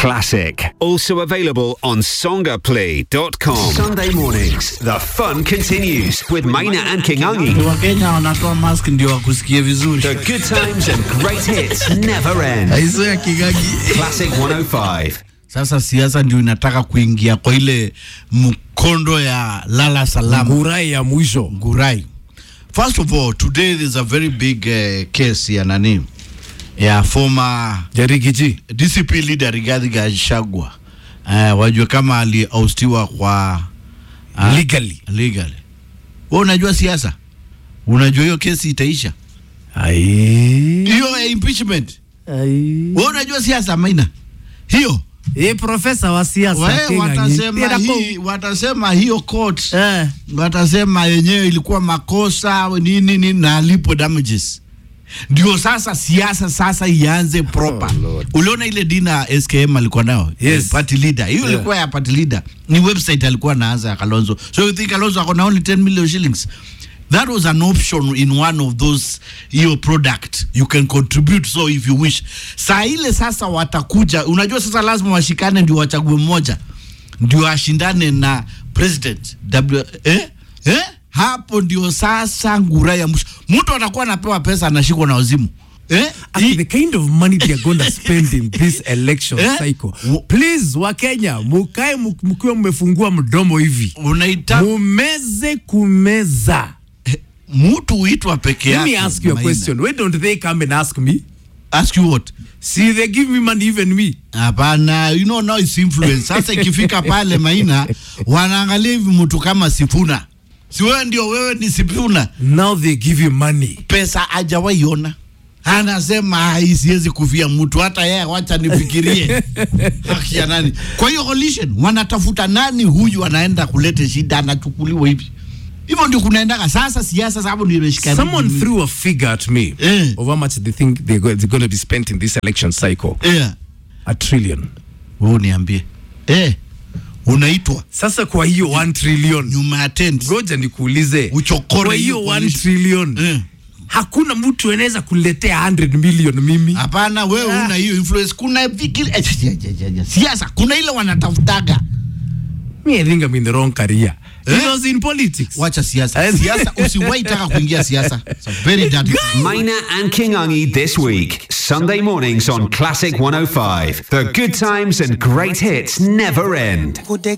Classic. Also available on songaplay.com. Sunday mornings, the fun continues with Maina and Kingangi. wakenya wanatoa mask ndio wakusikie vizuri The good times and great hits never end. aiso ya kigagi Classic 105. sasa siasa ndio inataka kuingia kwa ile mkondo ya lala salama ngurai ya mwisho Gurai. First of all, today there's a very big uh, case ya nani ya former jarikiji DCP leader Rigathi Gachagua. Uh, wajua kama aliaustiwa kwa uh, legally legally. Wewe unajua siasa? Unajua hiyo kesi itaisha? ai Hiyo ya impeachment. ai Wewe unajua siasa maina? Hiyo eh profesa wa siasa wewe Kenya watasema Tena ko- hii watasema hiyo court eh watasema yenyewe ilikuwa makosa nini nini na alipo damages ndio sasa siasa sasa ianze proper Oh, Lord. uliona ile dina SKM alikuwa nayo Yes. Eh, party leader hiyo Yeah. ilikuwa ya party leader ni website alikuwa anaanza ya Kalonzo so you think Kalonzo ako na only 10 million shillings that was an option in one of those hiyo product you can contribute so if you wish saa ile sasa watakuja unajua sasa lazima washikane ndio wachague mmoja ndio ashindane na president w eh? Eh? hapo ndio sasa ngura ya mwisho mtu atakuwa anapewa pesa anashikwa na wazimu eh? Actually, Hii- the kind of money they are going to spend in this election Eh? cycle. W- Please, Wakenya, mukae mu- mkiwa mmefungua mdomo hivi, unaita mumeze kumeza. mtu huitwa peke Let yake me ask you a Maina. question. Why don't they come and ask me? ask you what See, they give me money, even me. hapana you know now it's influence sasa ikifika pale maina wanaangalia hivi mtu kama sifuna si wewe ndio wewe ni sifuna Now they give you money. pesa hajawaiona anasema "Ai, siwezi kufia mtu hata yeye wacha nifikirie haki ya nani kwa hiyo coalition wanatafuta nani huyu anaenda kuleta shida anachukuliwa hivi hivyo ndio kunaendaga sasa siasa sababu ndio imeshika Someone threw a figure at me Eh. of how much they think they're, go- they're going to be spent in this election cycle. yeah. A trillion. wewe niambie eh unaitwa Sasa kwa hiyo 1 trillion. nyuma ya tent Ngoja nikuulize. Uchokore Kwa hiyo hiyo 1 coalition. trillion. eh. Hakuna mtu anaweza kuletea 100 million mimi. hapana wewe Ah. una hiyo influence kuna vikili eh, siasa kuna ile wanatafutaga Me, I think I'm in the wrong career. Eh? It was in politics. wacha siasa siasa usiwahi taka kuingia siasa It's a very dirty Maina and Kingangi this week. Sunday mornings on Classic 105. The good times and great hits never end.